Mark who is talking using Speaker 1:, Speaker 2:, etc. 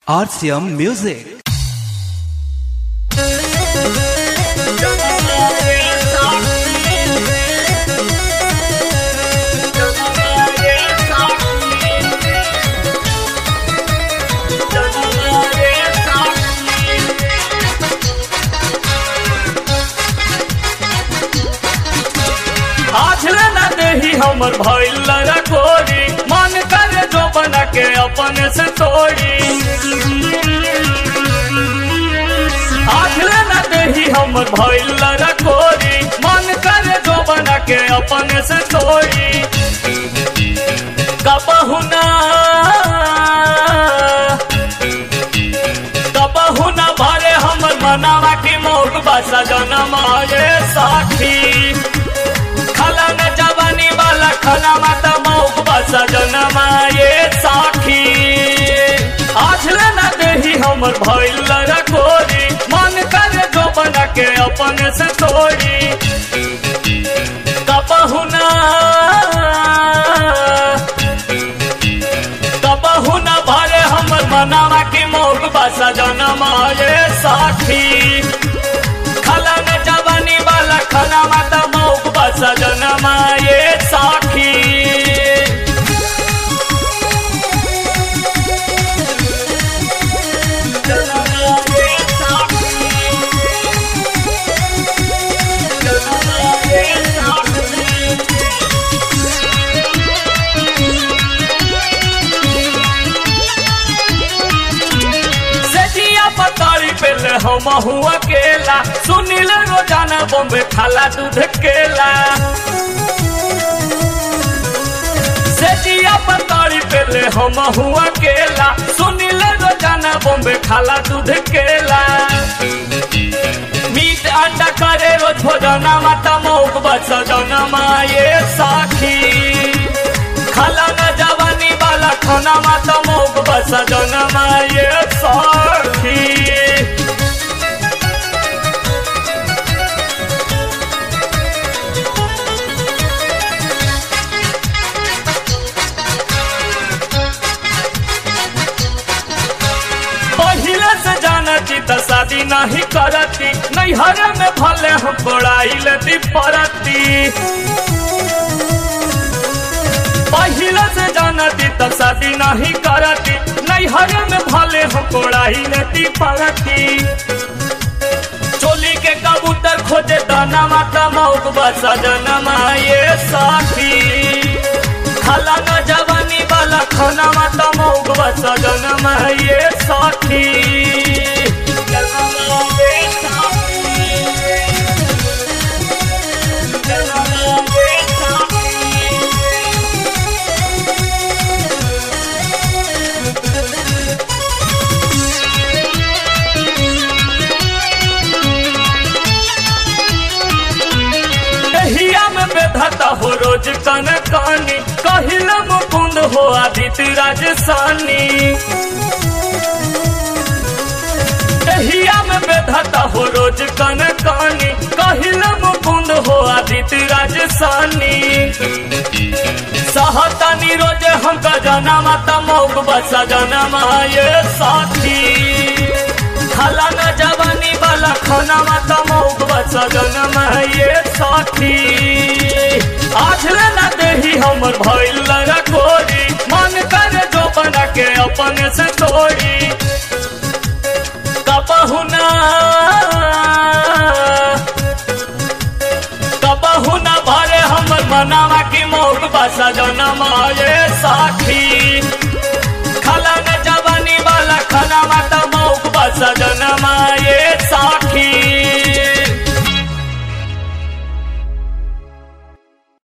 Speaker 1: RCM Music.
Speaker 2: आछले ना देही हमर भइल रखोरी मन करे जो बना के अपने से तोड़ी आछले ना देही हमर भइल रखोरी मन करे जो बना के अपने से तोड़ी कबहु ना कबहु ना भरे हमर मनावा की मोग बसा जनम रे साथी खला न जवानी वाला खला माता मौक बसा जनमा ये साखी आछले न देही हमर भइल रखोरी मन करे जो बना के अपन से तोड़ी कबहु ना कबहु ना भरे हमर मनावा की मौक बसा जनमा ये साखी खला न जवानी वाला खला माता मौक बसा जनमा ये साखी सेठिया पतारी पेले हम हुआ केला सुनील रोजाना बॉम्बे खाला दूध केला सेठिया पतारी पेले हम हुआ केला सुनील रोजाना बॉम्बे खाला दूध केला मीट अंडा करे रोज भोजना माता मौक बस जनमा ये साखी खाला न जवानी वाला खाना माता मौक बस जनमा ये साखी पहिले से जानती त शादी नहीं करती नैहर में भले हम पढ़ाई लेती पड़ती पहिले से जानती त शादी नहीं करती नैहर में भले हम पढ़ाई लेती पड़ती चोली के कबूतर खोजे दाना माता मौक बसा जनमा ये साथी खाला न जवानी वाला खाना माता मौक बसा जनमा ये साथी दहिया में बेधता हो रोज कन कानी कहिल मुकुंद हो आदित्य राजसानी दहिया में बेधता हो रोज कन कानी कहिल मुकुंद हो आदित्य राजसानी सहतानी रोज हमका जना माता मौक बसा जनमा ये साथी खाला न जवानी वाला खाना माता मौक बसा जनमा ये साथी आछले न देही हमर भइल रखोरी मन करे जो बना के अपन से तोड़ी कबहु ना कबहु ना भरे हमर मनावा की मौक बसा जनमा ये साथी खाला न जवानी वाला खाना माता